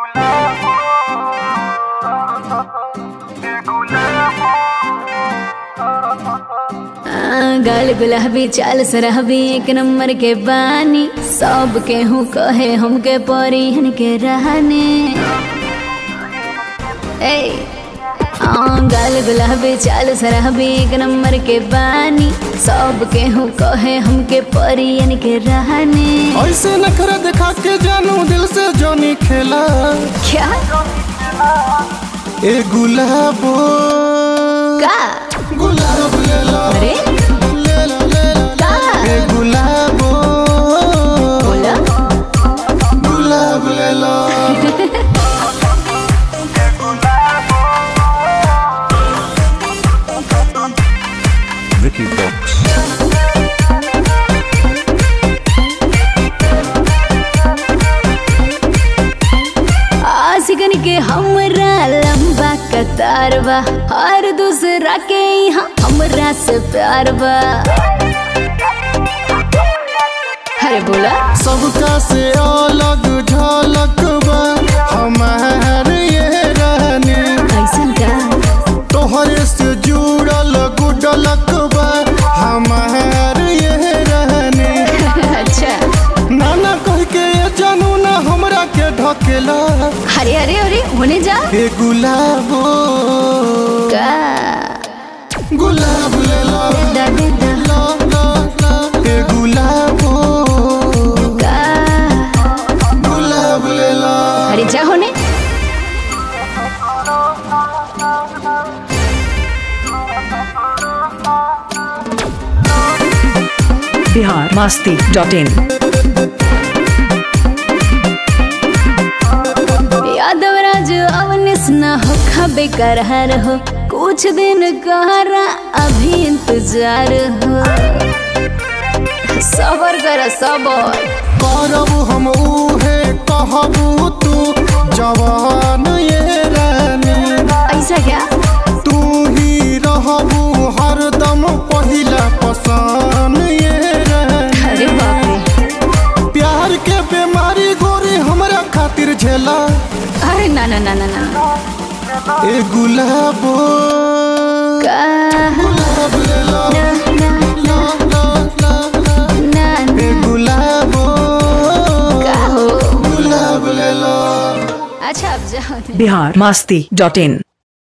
आ, गाल गुलाबी चाल सरहबी एक नंबर के बानी सब के हूँ कहे हमके परिहन के रहने ए आ, गाल गुलाबी चाल सरहबी एक नंबर के बानी सब के हूँ कहे हमके परियन के रहने ऐसे नखरा दिखा के जानू दिल से जोनी खेला क्या ए गुलाबो का गुलाब ले ला अरे ले ला ले ला का ए गुलाबो बोला गुलाब ले ला Vicky Box. आशिकन के हमरा लंबा कतार बा हर दूसरा के यहाँ हमरा से प्यार बा अरे बोला सबका से अलग झलक बा हमार ये रहनी ऐसा का तोहरे से जुड़ल गुडलक बा हमार ये रहनी अच्छा नाना कह के ये जानू ना हमरा के ढकेला अरे अरे अरे होने जा ए गुलाबो का गुलाब ले ला दा दे दा ला ला ला ए गुलाबो का गुलाब ले ला अरे जा होने बिहार मस्ती डॉट इन यादवराज अवनिस न हो खबे करहर हो कुछ दिन कहरा अभी इंतजार हो सबर कर सबर करब हम उहे कहबू तू जवान ये रानी ऐसा क्या तू ही रहबू हरदम पहिला पसान ये रानी अरे बाप रे प्यार के बीमारी गोरी हमरा खातिर झेला अरे ना ना ना ना ना ए गुलाबो का गुलाब ले ला ना ना ला ला ला ला ना ए ना गुलाबो का हो गुलाब ले ला अच्छा अब जाओ बिहार मस्ती डॉट इन